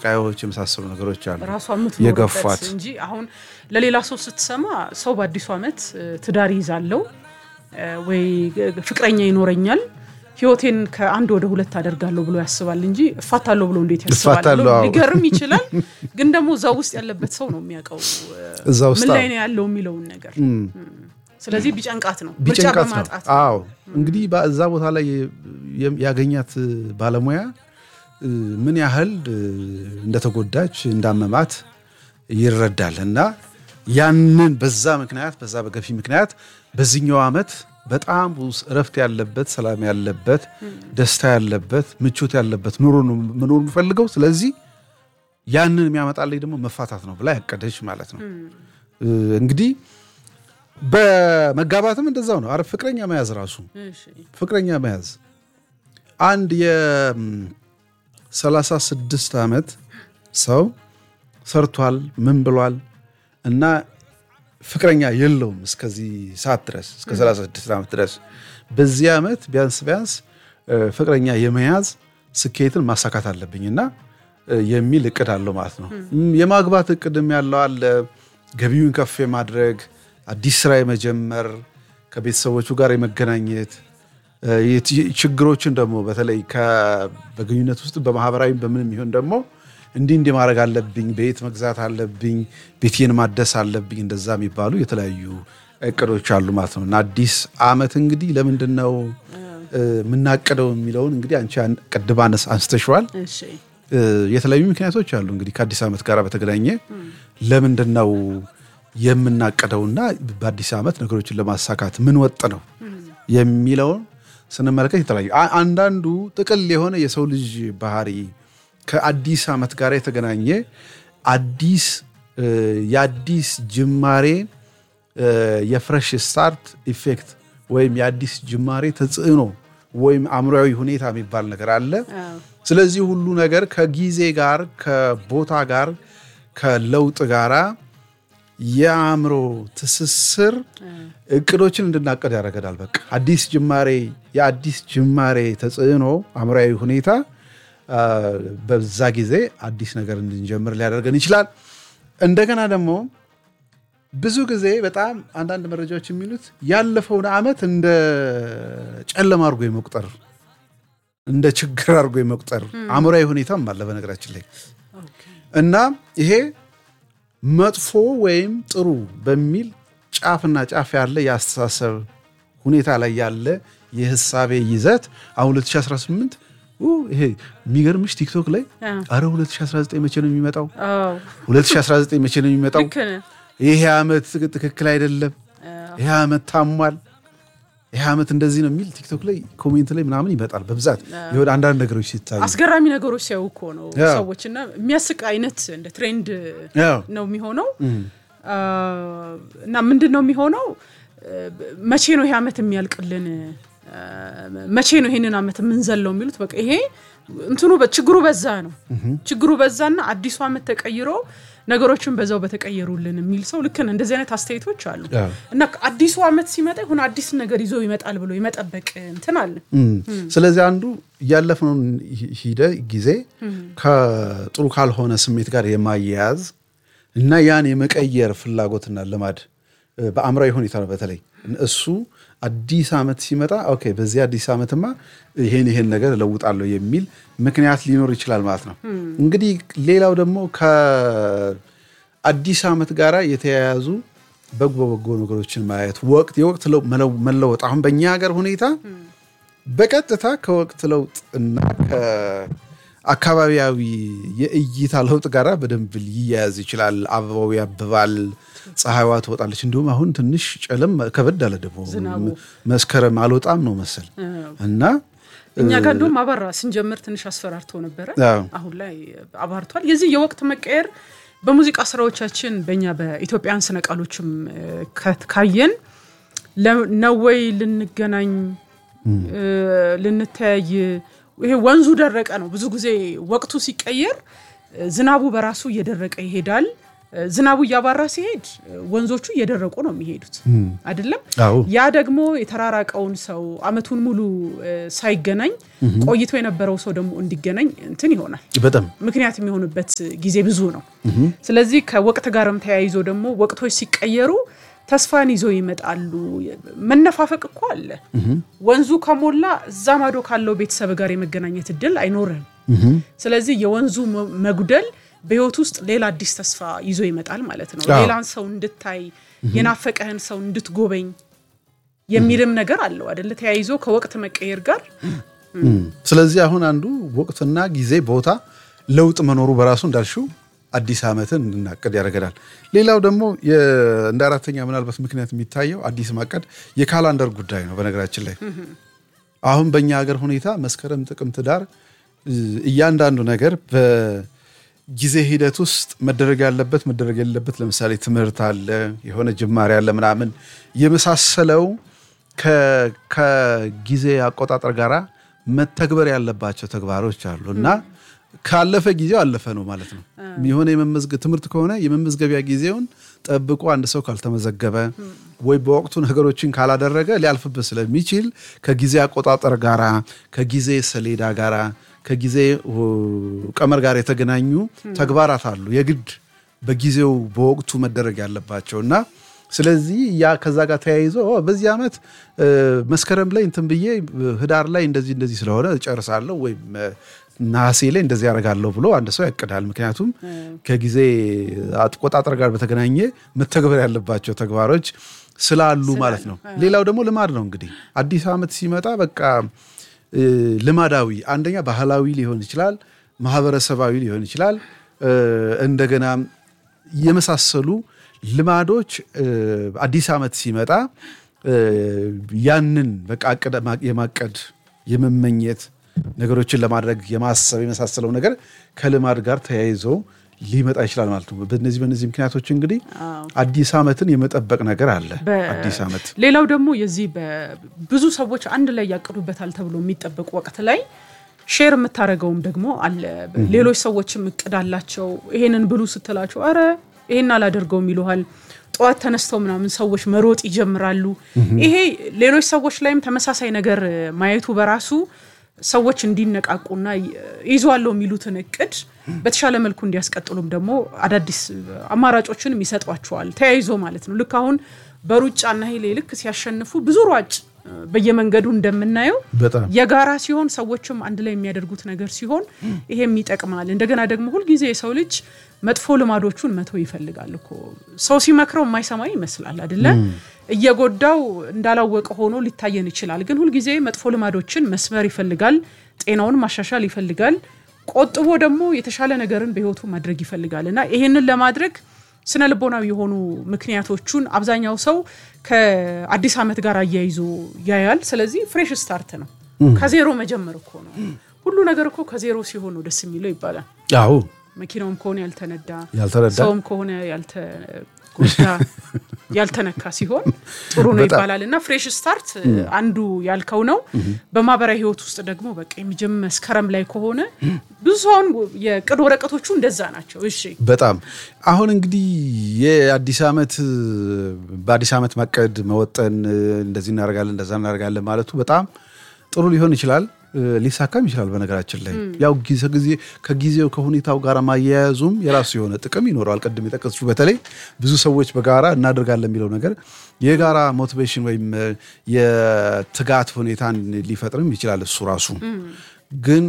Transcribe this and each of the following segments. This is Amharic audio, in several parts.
ስቃዮች የመሳሰሉ ነገሮች አሉ ራሷ የምትኖርበት የገፏት እንጂ አሁን ለሌላ ሰው ስትሰማ ሰው በአዲሱ ዓመት እ፣ ትዳር ይዛለው ወይ ፍቅረኛ ይኖረኛል ህይወቴን ከአንድ ወደ ሁለት አደርጋለሁ ብሎ ያስባል እንጂ እፋታለሁ ብሎ እንዴት ያስባል ብሎ እፋታለሁ፣ አዎ። ሊገርም ይችላል። ግን ደግሞ እዛ ውስጥ ያለበት ሰው ነው የሚያውቀው እ፣ እዛ ውስጥ ምን አዎ። ላይ ነው ያለው የሚለውን ነገር። ስለዚህ ቢጨንቃት ነው ምርጫ ቢጨንቃት ነው። በማጣት አዎ እንግዲህ በዛ ቦታ ላይ የ- ያገኛት ባለሙያ እ፣ ምን ያህል እ፣ እንደተጎዳች እንዳመማት ይረዳል እና ያንን በዛ ምክንያት በዛ በገፊ ምክንያት በዚህኛው ዓመት በጣም ውስ- እረፍት ያለበት ሰላም ያለበት ደስታ ያለበት ምቾት ያለበት ኑሮ ነው መኖር የምፈልገው ስለዚህ ያንን የሚያመጣልኝ ደግሞ መፋታት ነው ብላ ያቀደች ማለት ነው እ፣ እንግዲህ በመጋባትም እንደዛው ነው። አረ ፍቅረኛ መያዝ ራሱ እሺ፣ ፍቅረኛ መያዝ አንድ የ36 ዓመት ሰው ሰርቷል ምን ብሏል እና ፍቅረኛ የለውም እስከዚህ ሰዓት ድረስ እስከ 36 ዓመት ድረስ በዚህ ዓመት ቢያንስ ቢያንስ እ፣ ፍቅረኛ የመያዝ ስኬትን ማሳካት አለብኝ እና እ፣ የሚል እቅድ አለው ማለት ነው። እም፣ የማግባት እቅድም ያለው አለ። ገቢውን ከፍ የማድረግ አዲስ ስራ የመጀመር ከቤተሰቦቹ ጋር የመገናኘት እ፣ የት- ችግሮችን ደግሞ በተለይ ከ- በግንኙነት ውስጥ በማህበራዊ በምንም ይሁን ደግሞ እንዲህ እንዲህ ማድረግ አለብኝ፣ ቤት መግዛት አለብኝ፣ ቤቴን ማደስ አለብኝ፣ እንደዛ የሚባሉ የተለያዩ እቅዶች አሉ ማለት ነው እና አዲስ ዓመት እንግዲህ ለምንድን ነው እ፣ የምናቅደው የሚለውን እንግዲህ አንቺ አን- ቅድም አነስ- አንስተሽዋል። እሺ፣ እ፣ የተለያዩ ምክንያቶች አሉ እንግዲህ ከአዲስ ዓመት ጋር በተገናኘ ለምንድን ነው የምናቅደውና በአዲስ ዓመት ነገሮችን ለማሳካት ምን ወጥ ነው የሚለውን ስንመለከት የተለያዩ አ- አንዳንዱ ጥቅል የሆነ የሰው ልጅ ባህሪ ከአዲስ ዓመት ጋር የተገናኘ አዲስ እ፣ የአዲስ ጅማሬ እ፣ የፍሬሽ ስታርት ኢፌክት ወይም የአዲስ ጅማሬ ተጽዕኖ ወይም አእምሯዊ ሁኔታ የሚባል ነገር አለ። አዎ፣ ስለዚህ ሁሉ ነገር ከጊዜ ጋር ከቦታ ጋር ከለውጥ ጋራ የአእምሮ ትስስር እቅዶችን እንድናቀድ ያደርገናል። በቃ አዲስ ጅማሬ የአዲስ ጅማሬ ተጽዕኖ አእምሯዊ ሁኔታ አ፣ በዛ ጊዜ አዲስ ነገር እንድንጀምር ሊያደርገን ይችላል። እንደገና ደግሞ ብዙ ጊዜ በጣም አንዳንድ መረጃዎች የሚሉት ያለፈውን ዓመት እንደ ጨለማ አድርጎ የመቁጠር እንደ ችግር አድርጎ የመቁጠር አእምሯዊ ሁኔታም አለ በነገራችን ላይ ኦኬ፣ እና ይሄ መጥፎ ወይም ጥሩ በሚል ጫፍና ጫፍ ያለ የአስተሳሰብ ሁኔታ ላይ ያለ የህሳቤ ይዘት አሁን 2018 ኡ፣ ይሄ የሚገርምሽ ቲክቶክ ላይ አዎ፣ አረ 2019 መቼ ነው የሚመጣው? አዎ፣ 2019 መቼ ነው የሚመጣው? ልክ ነህ። ይሄ ዓመት ትክ- ትክክል አይደለም፣ ይሄ ዓመት ታሟል፣ ይሄ ዓመት እንደዚህ ነው የሚል ቲክቶክ ላይ ኮሜንት ላይ ምናምን ይመጣል በብዛት የሆነ አንዳንድ ነገሮች ሲታዩ አስገራሚ ነገሮች ሲያዩ እኮ ነው ያው። ሰዎች እና የሚያስቅ አይነት እንደ ትሬንድ ያው ነው የሚሆነው አ፣ እና ምንድን ነው የሚሆነው እ፣ መቼ ነው ይሄ ዓመት የሚያልቅልን አ፣ መቼ ነው ይሄንን ዓመት የምንዘለው የሚሉት በቃ ይሄ እንትኑ በ- ችግሩ በዛ ነው ችግሩ በዛና አዲሱ ዓመት ተቀይሮ ነገሮችን በዛው በተቀየሩልን የሚል ሰው ልክ ነህ። እንደዚህ አይነት አስተያየቶች አሉ ያው። እና አዲሱ ዓመት ሲመጣ የሆነ አዲስ ነገር ይዞ ይመጣል ብሎ የመጠበቅ እንትን አለ እም። ስለዚህ አንዱ እያለፍነውን ሂ- ሂደ ጊዜ ከጥሩ ካልሆነ ስሜት ጋር የማያያዝ እና ያን የመቀየር ፍላጎትና ልማድ እ፣ በአእምራዊ ሁኔታ ነው። በተለይ እሱ አዲስ ዓመት ሲመጣ ኦኬ፣ በዚህ አዲስ ዓመትማ ይሄን ይሄን ነገር እለውጣለሁ የሚል ምክንያት ሊኖር ይችላል ማለት ነው። እንግዲህ ሌላው ደግሞ ከአዲስ ዓመት ጋር የተያያዙ በጎ በጎ ነገሮችን ማየት ወቅት የወቅት ለው- መለው- መለወጥ አሁን በእኛ ሀገር ሁኔታ በቀጥታ ከወቅት ለውጥ እና ከአካባቢያዊ የእይታ ለውጥ ጋር በደንብ ሊያያዝ ይችላል። አበባው ያብባል፣ ፀሐይዋ ትወጣለች። እንዲሁም አሁን ትንሽ ጨለም ከበድ አለ ደግሞ ዝናቡ። መስከረም አልወጣም ነው መሰል እና እኛ ጋር እንደውም አባራ ስንጀምር ትንሽ አስፈራርቶ ነበረ። አዎ። አሁን ላይ አባርቷል። የዚህ የወቅት መቀየር በሙዚቃ ስራዎቻችን በእኛ በኢትዮጵያን ስነ ቃሎችም እ፣ ከ- ካየን ለ- ነው ወይ ልንገናኝ እ፣ ልንተያይ ይሄ ወንዙ ደረቀ ነው። ብዙ ጊዜ ወቅቱ ሲቀየር እ፣ ዝናቡ በራሱ እየደረቀ ይሄዳል። ዝናቡ እያባራ ሲሄድ ወንዞቹ እየደረቁ ነው የሚሄዱት አይደለም። አዎ ያ ደግሞ የተራራቀውን ሰው አመቱን ሙሉ ሳይገናኝ ቆይቶ የነበረው ሰው ደግሞ እንዲገናኝ እንትን ይሆናል። በጣም ምክንያት የሚሆንበት ጊዜ ብዙ ነው። ስለዚህ ከወቅት ጋርም ተያይዞ ደግሞ ወቅቶች ሲቀየሩ ተስፋን ይዞ ይመጣሉ። መነፋፈቅ እኮ አለ። ወንዙ ከሞላ እዛ ማዶ ካለው ቤተሰብ ጋር የመገናኘት እድል አይኖርም። ስለዚህ የወንዙ መጉደል በህይወት ውስጥ ሌላ አዲስ ተስፋ ይዞ ይመጣል ማለት ነው። አዎ። ሌላን ሰው እንድታይ የናፈቀህን ሰው እንድትጎበኝ የሚልም ነገር አለው አደለ? ተያይዞ ከወቅት መቀየር ጋር ስለዚህ አሁን አንዱ ወቅትና ጊዜ ቦታ ለውጥ መኖሩ በራሱ እንዳልሽው አዲስ ዓመትን እንድናቀድ ያደርገናል። ሌላው ደግሞ የ- እንደ አራተኛ ምናልባት ምክንያት የሚታየው አዲስ ማቀድ የካላንደር ጉዳይ ነው። በነገራችን ላይ አሁን በእኛ ሀገር ሁኔታ መስከረም፣ ጥቅምት፣ ዳር እ፣ እያንዳንዱ ነገር በጊዜ ሂደት ውስጥ መደረግ ያለበት መደረግ የሌለበት ለምሳሌ ትምህርት አለ፣ የሆነ ጅማሬ አለ ምናምን የመሳሰለው ከ- ከጊዜ አቆጣጠር ጋራ መተግበር ያለባቸው ተግባሮች አሉ እና ካለፈ ጊዜው አለፈ ነው ማለት ነው። የሆነ የመመዝገ ትምህርት ከሆነ የመመዝገቢያ ጊዜውን ጠብቆ አንድ ሰው ካልተመዘገበ ወይ በወቅቱ ነገሮችን ካላደረገ ሊያልፍበት ስለሚችል ከጊዜ አቆጣጠር ጋራ ከጊዜ ሰሌዳ ጋራ ከጊዜ ው- ቀመር ጋር የተገናኙ ተግባራት አሉ የግድ በጊዜው በወቅቱ መደረግ ያለባቸው እና ስለዚህ ያ ከዛ ጋር ተያይዞ ኦ፣ በዚህ ዓመት እ፣ መስከረም ላይ እንትን ብዬ እ፣ ህዳር ላይ እንደዚህ እንደዚህ ስለሆነ እጨርሳለሁ ወይም እ፣ ነሐሴ ላይ እንደዚህ ያደርጋለሁ ብሎ አንድ ሰው ያቅዳል። ምክንያቱም ከጊዜ አቆጣጠር ጋር በተገናኘ መተግበር ያለባቸው ተግባሮች ስላሉ ማለት ነው። ሌላው ደግሞ ልማድ ነው እንግዲህ አዲስ ዓመት ሲመጣ በቃ እ፣ ልማዳዊ አንደኛ ባህላዊ ሊሆን ይችላል፣ ማህበረሰባዊ ሊሆን ይችላል። እ፣ እንደገና የመሳሰሉ ልማዶች እ፣ አዲስ ዓመት ሲመጣ እ፣ ያንን በቃ አቅደ- ማ- የማቀድ የመመኘት ነገሮችን ለማድረግ የማሰብ የመሳሰለው ነገር ከልማድ ጋር ተያይዞ ሊመጣ ይችላል ማለት ነው። በነዚህ በነዚህ ምክንያቶች እንግዲህ አዲስ ዓመትን የመጠበቅ ነገር አለ። በ- አዲስ ዓመት ሌላው ደግሞ የዚህ በ- ብዙ ሰዎች አንድ ላይ ያቅዱበታል ተብሎ የሚጠበቅ ወቅት ላይ ሼር የምታደርገውም ደግሞ አለ። ሌሎች ሰዎችም እቅድ አላቸው። ይሄንን ብሉ ስትላቸው አረ ይሄን አላደርገውም ይሉሃል። ጠዋት ተነስተው ምናምን ሰዎች መሮጥ ይጀምራሉ። ይሄ ሌሎች ሰዎች ላይም ተመሳሳይ ነገር ማየቱ በራሱ ሰዎች እንዲነቃቁና ይዟለው የሚሉትን እቅድ በተሻለ መልኩ እንዲያስቀጥሉም ደግሞ አዳዲስ አማራጮችንም ይሰጧቸዋል። ተያይዞ ማለት ነው። ልክ አሁን በሩጫና ሄሌ ልክ ሲያሸንፉ ብዙ ሯጭ በየመንገዱ እንደምናየው በጣም የጋራ ሲሆን ሰዎችም አንድ ላይ የሚያደርጉት ነገር ሲሆን ይሄም ይጠቅማል። እንደገና ደግሞ ሁልጊዜ የሰው ልጅ መጥፎ ልማዶቹን መተው ይፈልጋል እኮ ሰው ሲመክረው የማይሰማ ይመስላል አይደለ? እየጎዳው እንዳላወቀ ሆኖ ሊታየን ይችላል። ግን ሁልጊዜ መጥፎ ልማዶችን መስበር ይፈልጋል። ጤናውን ማሻሻል ይፈልጋል። ቆጥቦ ደግሞ የተሻለ ነገርን በህይወቱ ማድረግ ይፈልጋል እና ይሄንን ለማድረግ ስነ ልቦናዊ የሆኑ ምክንያቶቹን አብዛኛው ሰው ከአዲስ ዓመት ጋር አያይዞ ያያል። ስለዚህ ፍሬሽ ስታርት ነው፣ ከዜሮ መጀመር እኮ ነው። ሁሉ ነገር እኮ ከዜሮ ሲሆን ነው ደስ የሚለው ይባላል። አዎ መኪናውም ከሆነ ያልተነዳ ያልተረዳ ሰውም ከሆነ ያልተጎዳ ያልተነካ ሲሆን ጥሩ ነው በጣም። ይባላል እና ፍሬሽ ስታርት አንዱ ያልከው ነው። በማህበራዊ ህይወት ውስጥ ደግሞ በቃ የሚጀም መስከረም ላይ ከሆነ ብዙ ሰውን የቅድ ወረቀቶቹ እንደዛ ናቸው። እሺ በጣም አሁን እንግዲህ የአዲስ ዓመት በአዲስ ዓመት ማቀድ መወጠን እንደዚህ እናደርጋለን እንደዛ እናደርጋለን ማለቱ በጣም ጥሩ ሊሆን ይችላል፣ ሊሳካም ይችላል። በነገራችን ላይ ያው ጊዜ ጊዜ ከጊዜው ከሁኔታው ጋር ማያያዙም የራሱ የሆነ ጥቅም ይኖረዋል። ቅድም የጠቀስሽው በተለይ ብዙ ሰዎች በጋራ እናደርጋለን የሚለው ነገር የጋራ ሞቲቬሽን ወይም የትጋት ሁኔታን ሊፈጥርም ይችላል እሱ ራሱ ግን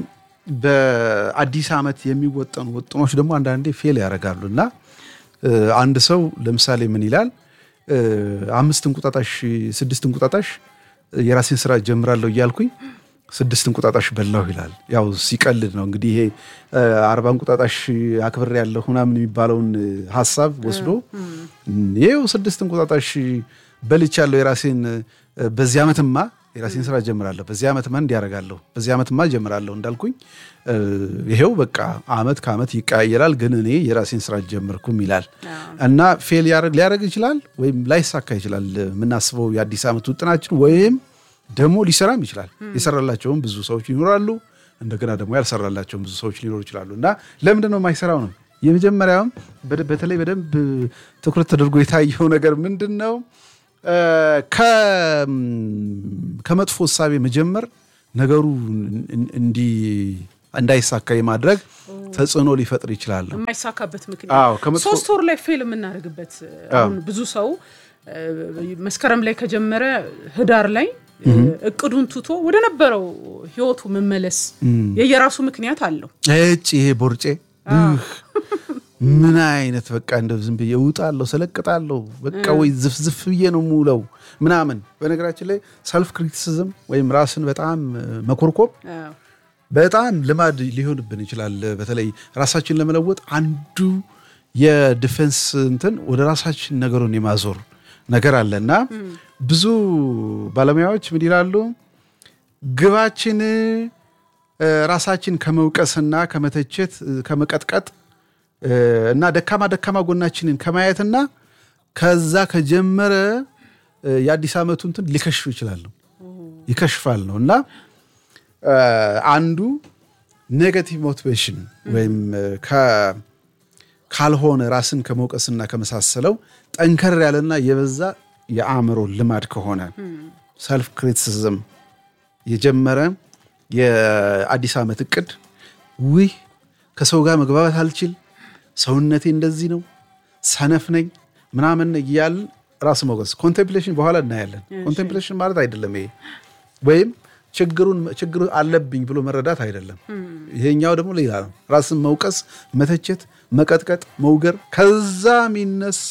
በአዲስ ዓመት የሚወጠኑ ውጥኖች ደግሞ አንዳንዴ ፌል ያደርጋሉ እና አንድ ሰው ለምሳሌ ምን ይላል አምስት እንቁጣጣሽ ስድስት እንቁጣጣሽ የራሴን ስራ ጀምራለሁ እያልኩኝ ስድስት እንቁጣጣሽ በላሁ ይላል። ያው ሲቀልድ ነው እንግዲህ ይሄ አርባ እንቁጣጣሽ አክብሬ ያለሁ ምናምን የሚባለውን ሀሳብ ወስዶ ይኸው ስድስት እንቁጣጣሽ በልቻለሁ የራሴን በዚህ ዓመትማ የራሴን ስራ ጀምራለሁ፣ በዚህ ዓመትማ እንዲያደርጋለሁ፣ በዚህ ዓመትማ ጀምራለሁ እንዳልኩኝ ይሄው በቃ አመት ከአመት ይቀያየራል፣ ግን እኔ የራሴን ስራ ጀምርኩም ይላል እና ፌል ሊያደርግ ይችላል ወይም ላይሳካ ይችላል የምናስበው የአዲስ ዓመት ውጥናችን ወይም ደግሞ ሊሰራም ይችላል። የሰራላቸውም ብዙ ሰዎች ይኖራሉ፣ እንደገና ደግሞ ያልሰራላቸውም ብዙ ሰዎች ሊኖሩ ይችላሉ እና ለምንድን ነው የማይሰራው ነው የመጀመሪያውም በደ- በተለይ በደንብ ትኩረት ተደርጎ የታየው ነገር ምንድን ነው? እ፣ ከ- ከመጥፎ እሳቤ መጀመር ነገሩ እን- እንዲ እንዳይሳካ የማድረግ ተጽዕኖ ሊፈጥር ይችላል። የማይሳካበት አዎ፣ ምክንያት ከመጥፎ- ሶስት ወር ላይ ፌል የምናደርግበት አሁን ብዙ ሰው እ፣ መስከረም ላይ ከጀመረ ህዳር ላይ እ፣ እቅዱን ትቶ ወደ ነበረው ህይወቱ መመለስ የየራሱ ምክንያት አለው። እጭ ይሄ ቦርጬ እህ፣ ምን አይነት በቃ እንደው ዝም ብዬ እውጣለሁ ሰለቅጣለሁ በቃ ወይ ዝፍዝፍ ብዬ ነው የምውለው ምናምን። በነገራችን ላይ ሰልፍ ክሪቲሲዝም ወይም ራስን በጣም እ፣ መኮርኮም አዎ። በጣም ልማድ ሊሆንብን ይችላል። በተለይ ራሳችን ለመለወጥ አንዱ የዲፌንስ እንትን ወደ ራሳችን ነገሩን የማዞር ነገር አለ እና ብዙ ባለሙያዎች ምን ይላሉ? ግባችን እ፣ ራሳችን ከመውቀስና ከመተቸት እ፣ ከመቀጥቀጥ እ፣ እና ደካማ ደካማ ጎናችንን ከማየትና ከዛ ከጀመረ እ፣ የአዲስ ዓመቱ እንትን ሊከሽፍ ይችላሉ ይከሽፋል ነው እና እ፣ አንዱ ኔጋቲቭ ሞቲቬሽን ወይም እ፣ ከ- ካልሆነ ራስን ከመውቀስና ከመሳሰለው ጠንከር ያለና የበዛ የአእምሮ ልማድ ከሆነ ሰልፍ ክሪቲሲዝም የጀመረ የአዲስ ዓመት እቅድ ውይ ከሰው ጋር መግባባት አልችል፣ ሰውነቴ እንደዚህ ነው፣ ሰነፍ ነኝ ምናምን እያል ራስ መውቀስ ኮንቴምፕሌሽን በኋላ እናያለን። ኮንቴምፕሌሽን ማለት አይደለም ይሄ ወይም ችግሩን ችግሩ አለብኝ ብሎ መረዳት አይደለም። ይሄኛው ደግሞ ሌላ ነው። ራስን መውቀስ፣ መተቸት፣ መቀጥቀጥ፣ መውገር ከዛ የሚነሳ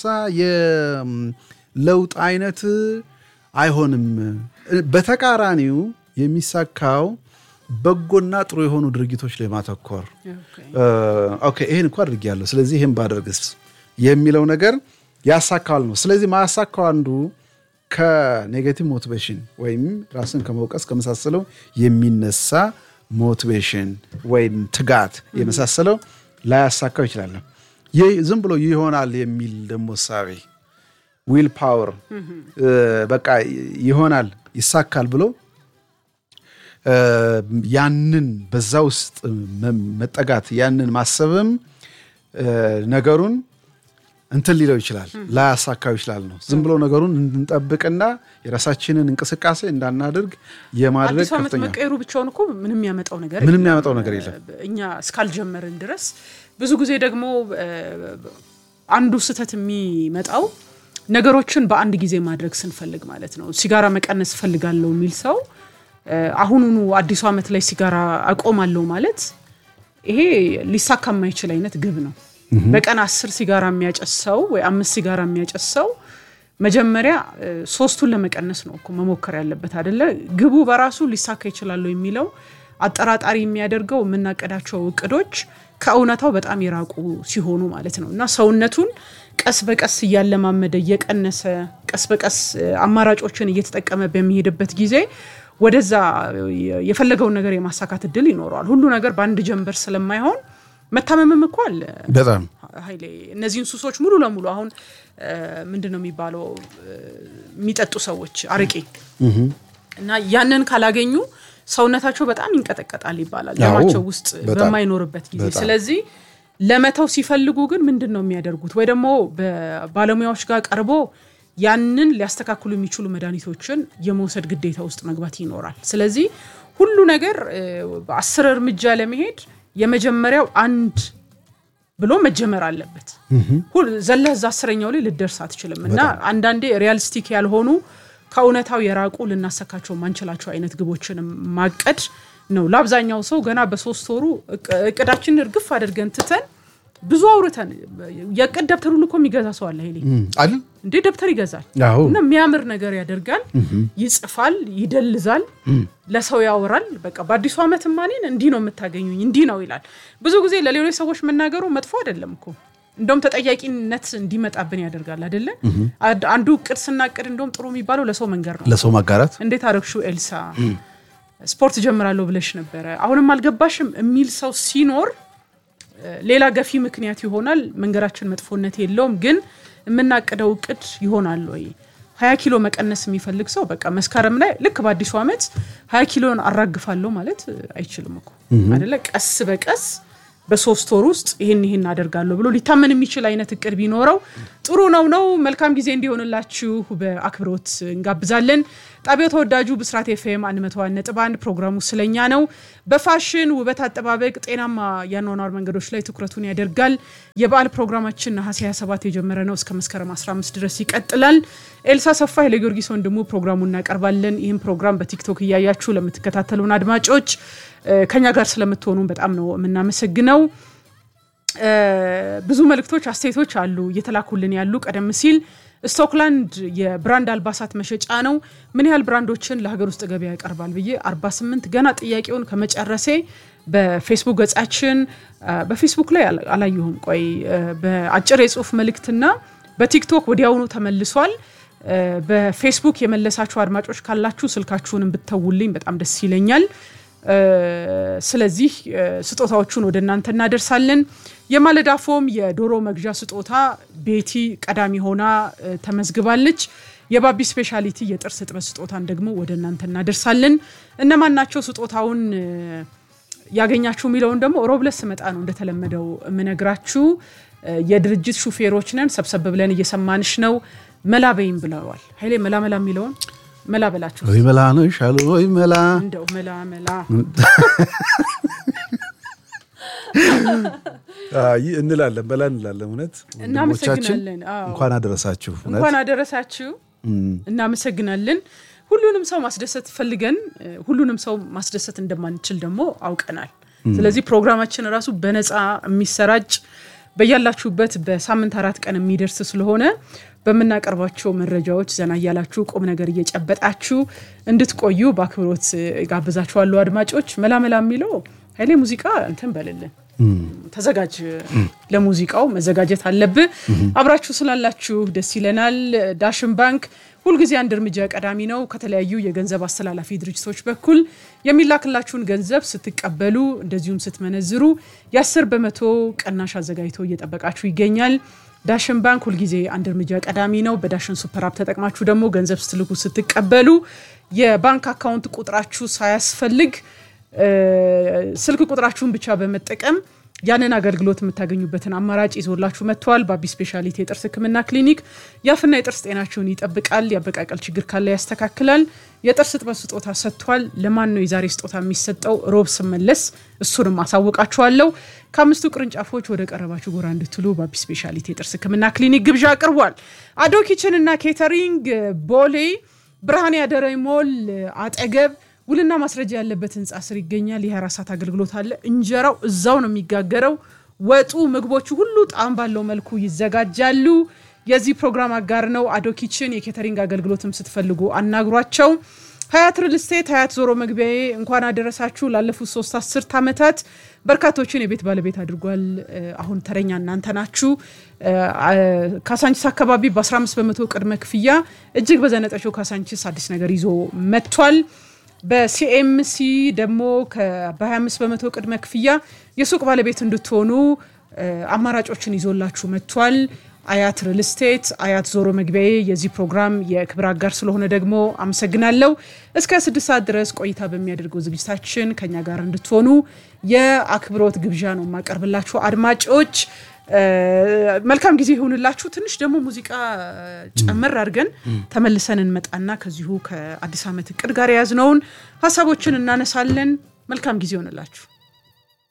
የለውጥ አይነት አይሆንም። በተቃራኒው የሚሳካው በጎና ጥሩ የሆኑ ድርጊቶች ላይ ማተኮር ኦኬ ይሄን እኮ አድርጌያለሁ፣ ስለዚህ ይህን ባደርግስ የሚለው ነገር ያሳካዋል ነው። ስለዚህ ማያሳካው አንዱ ከኔጌቲቭ ሞቲቬሽን ወይም ራስን ከመውቀስ ከመሳሰለው የሚነሳ ሞቲቬሽን ወይም ትጋት የመሳሰለው ላያሳካው ይችላል። ይህ ዝም ብሎ ይሆናል የሚል ደግሞ እሳቤ ዊል ፓወር በቃ ይሆናል ይሳካል ብሎ ያንን በዛ ውስጥ መጠጋት ያንን ማሰብም ነገሩን እንትን ሊለው ይችላል ላያሳካው ይችላል ነው። ዝም ብሎ ነገሩን እንድንጠብቅና የራሳችንን እንቅስቃሴ እንዳናደርግ የማድረግ አዲስ ዓመት ከፍተኛ መቀየሩ ብቻውን እኮ ምንም ያመጣው ነገር ምንም የለም። ያመጣው ነገር የለም። እኛ እስካልጀመርን ድረስ ብዙ ጊዜ ደግሞ እ፣ አንዱ ስህተት የሚመጣው ነገሮችን በአንድ ጊዜ ማድረግ ስንፈልግ ማለት ነው። ሲጋራ መቀነስ እፈልጋለሁ የሚል ሰው እ፣ አሁኑኑ አዲሱ ዓመት ላይ ሲጋራ አቆማለሁ ማለት ይሄ ሊሳካ የማይችል አይነት ግብ ነው። በቀን አስር ሲጋራ የሚያጨስ ሰው ወይ አምስት ሲጋራ የሚያጨስ ሰው መጀመሪያ እ፣ ሶስቱን ለመቀነስ ነው እኮ መሞከር ያለበት አይደለ? ግቡ በራሱ ሊሳካ ይችላሉ የሚለው አጠራጣሪ የሚያደርገው የምናቀዳቸው እቅዶች ከእውነታው በጣም የራቁ ሲሆኑ ማለት ነው እና ሰውነቱን ቀስ በቀስ እያለማመደ እየቀነሰ ቀስ በቀስ እ፣ አማራጮችን እየተጠቀመ በሚሄድበት ጊዜ ወደዛ የ- የፈለገውን ነገር የማሳካት እድል ይኖረዋል። ሁሉ ነገር በአንድ ጀንበር ስለማይሆን መታመምም እኮ አለ። በጣም ኃይሌ እነዚህን ሱሶች ሙሉ ለሙሉ አሁን ምንድን ነው የሚባለው እ፣ የሚጠጡ ሰዎች አረቄ እና ያንን ካላገኙ ሰውነታቸው በጣም ይንቀጠቀጣል ይባላል አዎ፣ ደማቸው ውስጥ በጣም፣ በማይኖርበት ጊዜ። በጣም። ስለዚህ ለመተው ሲፈልጉ ግን ምንድን ነው የሚያደርጉት? ወይ ደግሞ በባለሙያዎች ጋር ቀርቦ ያንን ሊያስተካክሉ የሚችሉ መድኃኒቶችን የመውሰድ ግዴታ ውስጥ መግባት ይኖራል። ስለዚህ ሁሉ ነገር እ፣ በአስር እርምጃ ለመሄድ የመጀመሪያው አንድ ብሎ መጀመር አለበት። ሁል ዘለህ እዛ አስረኛው ላይ ልደርስ አትችልም። እና አንዳንዴ ሪያሊስቲክ ያልሆኑ ከእውነታው የራቁ ልናሰካቸው ማንችላቸው አይነት ግቦችን ማቀድ ነው። ለአብዛኛው ሰው ገና በሶስት ወሩ እቅ- እቅዳችንን እርግፍ አድርገን ትተን ብዙ አውርተን የእቅድ ደብተር ሁሉ እኮ የሚገዛ ሰው አለ ኃይሌ አይደል? እንዴ ደብተር ይገዛል አዎ እና የሚያምር ነገር ያደርጋል፣ ይጽፋል፣ ይደልዛል፣ ለሰው ያወራል። በቃ በአዲሱ ዓመት ማኔን እንዲህ ነው የምታገኙኝ እንዲህ ነው ይላል። ብዙ ጊዜ ለሌሎች ሰዎች መናገሩ መጥፎ አይደለም እኮ እንደውም ተጠያቂነት እንዲመጣብን ያደርጋል አይደለ? አድ- አንዱ እቅድ ስናቅድ እንደውም ጥሩ የሚባለው ለሰው መንገር ነው። ለሰው ማጋራት እንዴት አረግሹ ኤልሳ ስፖርት ጀምራለሁ ብለሽ ነበረ አሁንም አልገባሽም የሚል ሰው ሲኖር እ፣ ሌላ ገፊ ምክንያት ይሆናል። መንገዳችን መጥፎነት የለውም፣ ግን የምናቅደው እቅድ ይሆናል ወይ? ሀያ ኪሎ መቀነስ የሚፈልግ ሰው በቃ መስከረም ላይ ልክ በአዲሱ ዓመት ሀያ ኪሎን አራግፋለሁ ማለት እ፣ አይችልም እኮ አደለ? ቀስ በቀስ በሶስት ወር ውስጥ ይህን ይህን አደርጋለሁ ብሎ ሊታመን የሚችል አይነት እቅድ ቢኖረው ጥሩ ነው ነው። መልካም ጊዜ እንዲሆንላችሁ በአክብሮት እንጋብዛለን። ጣቢያው ተወዳጁ ብስራት ኤፍኤም 101 ነጥብ 1 ፕሮግራሙ ስለኛ ነው። በፋሽን ውበት አጠባበቅ፣ ጤናማ የአኗኗር መንገዶች ላይ ትኩረቱን ያደርጋል። የበዓል ፕሮግራማችን ነሐሴ 27 የጀመረ ነው። እስከ መስከረም 15 ድረስ ይቀጥላል። ኤልሳ ሰፋ ኃይለጊዮርጊስ ወንድሙ ፕሮግራሙ እናቀርባለን። ይህም ፕሮግራም በቲክቶክ እያያችሁ ለምትከታተሉን አድማጮች ከኛ ጋር ስለምትሆኑ በጣም ነው የምናመሰግነው። ብዙ መልእክቶች፣ አስተያየቶች አሉ እየተላኩልን ያሉ። ቀደም ሲል ስቶክላንድ የብራንድ አልባሳት መሸጫ ነው። ምን ያህል ብራንዶችን ለሀገር ውስጥ ገበያ ያቀርባል ብዬ 48 ገና ጥያቄውን ከመጨረሴ በፌስቡክ ገጻችን በፌስቡክ ላይ አላየሁም። ቆይ በአጭር የጽሁፍ መልእክትና በቲክቶክ ወዲያውኑ ተመልሷል። በፌስቡክ የመለሳችሁ አድማጮች ካላችሁ ስልካችሁን ብትተውልኝ በጣም ደስ ይለኛል። ስለዚህ ስጦታዎቹን ወደ እናንተ እናደርሳለን። የማለዳ ፎም የዶሮ መግዣ ስጦታ ቤቲ ቀዳሚ ሆና ተመዝግባለች። የባቢ ስፔሻሊቲ የጥርስ እጥበት ስጦታን ደግሞ ወደ እናንተ እናደርሳለን። እነማን ናቸው ስጦታውን ያገኛችሁ የሚለውን ደግሞ ሮብለት ስመጣ ነው እንደተለመደው የምነግራችሁ። የድርጅት ሹፌሮች ነን፣ ሰብሰብ ብለን እየሰማንሽ ነው። መላ በይም ብለዋል ኃይሌ። መላ መላ የሚለውን መላ በላችሁ ወይ መላ ነው ይሻሉ ወይ መላ እንደው መላ መላ እንላለን በላ እንላለን። እውነት እናመሰግናለን። እንኳን አደረሳችሁ። እንኳን አደረሳችሁ። እናመሰግናለን። ሁሉንም ሰው ማስደሰት ፈልገን ሁሉንም ሰው ማስደሰት እንደማንችል ደግሞ አውቀናል። ስለዚህ ፕሮግራማችን ራሱ በነፃ የሚሰራጭ በያላችሁበት በሳምንት አራት ቀን የሚደርስ ስለሆነ በምናቀርባቸው መረጃዎች ዘና እያላችሁ ቁም ነገር እየጨበጣችሁ እንድትቆዩ በአክብሮት ጋብዛችኋለሁ። አድማጮች መላመላ የሚለው ኃይሌ ሙዚቃ እንትን በልልን ተዘጋጅ፣ ለሙዚቃው መዘጋጀት አለብህ። አብራችሁ ስላላችሁ ደስ ይለናል። ዳሽን ባንክ ሁልጊዜ አንድ እርምጃ ቀዳሚ ነው። ከተለያዩ የገንዘብ አስተላላፊ ድርጅቶች በኩል የሚላክላችሁን ገንዘብ ስትቀበሉ እንደዚሁም ስትመነዝሩ የአስር በመቶ ቅናሽ አዘጋጅቶ እየጠበቃችሁ ይገኛል። ዳሽን ባንክ ሁልጊዜ አንድ እርምጃ ቀዳሚ ነው። በዳሽን ሱፐር አፕ ተጠቅማችሁ ደግሞ ገንዘብ ስትልኩ ስትቀበሉ የባንክ አካውንት ቁጥራችሁ ሳያስፈልግ ስልክ ቁጥራችሁን ብቻ በመጠቀም ያንን አገልግሎት የምታገኙበትን አማራጭ ይዞላችሁ መጥተዋል። ባቢ ስፔሻሊቲ የጥርስ ሕክምና ክሊኒክ የአፍና የጥርስ ጤናችሁን ይጠብቃል። የአበቃቀል ችግር ካለ ያስተካክላል። የጥርስ እጥበት ስጦታ ሰጥቷል። ለማን ነው የዛሬ ስጦታ የሚሰጠው? ሮብ ስመለስ እሱንም አሳውቃችኋለሁ። ከአምስቱ ቅርንጫፎች ወደ ቀረባችሁ ጎራ እንድትሉ ባቢ ስፔሻሊቲ የጥርስ ሕክምና ክሊኒክ ግብዣ አቅርቧል። አዶ ኪችን እና ኬተሪንግ ቦሌ ብርሃን ያደረ ሞል አጠገብ ውልና ማስረጃ ያለበት ህንፃ ስር ይገኛል። የ24 ሰዓት አገልግሎት አለ። እንጀራው እዛው ነው የሚጋገረው። ወጡ፣ ምግቦቹ ሁሉ ጣዕም ባለው መልኩ ይዘጋጃሉ። የዚህ ፕሮግራም አጋር ነው አዶ ኪችን። የኬተሪንግ አገልግሎትም ስትፈልጉ አናግሯቸው። ሀያት ሪል ስቴት ሀያት ዞሮ መግቢያዬ እንኳን አደረሳችሁ። ላለፉት ሶስት አስርት ዓመታት በርካቶችን የቤት ባለቤት አድርጓል። አሁን ተረኛ እናንተ ናችሁ። ካሳንቺስ አካባቢ በ15 በመቶ ቅድመ ክፍያ እጅግ በዘነጠችው ካሳንቺስ አዲስ ነገር ይዞ መጥቷል። በሲኤምሲ ደግሞ በ25 በመቶ ቅድመ ክፍያ የሱቅ ባለቤት እንድትሆኑ አማራጮችን ይዞላችሁ መጥቷል። አያት ሪል ስቴት አያት ዞሮ መግቢያዬ የዚህ ፕሮግራም የክብር አጋር ስለሆነ ደግሞ አመሰግናለሁ። እስከ ስድስት ሰዓት ድረስ ቆይታ በሚያደርገው ዝግጅታችን ከኛ ጋር እንድትሆኑ የአክብሮት ግብዣ ነው የማቀርብላችሁ አድማጮች። መልካም ጊዜ ይሁንላችሁ። ትንሽ ደግሞ ሙዚቃ ጨመር አድርገን ተመልሰን እንመጣና ከዚሁ ከአዲስ ዓመት እቅድ ጋር የያዝነውን ሀሳቦችን እናነሳለን። መልካም ጊዜ ይሆንላችሁ።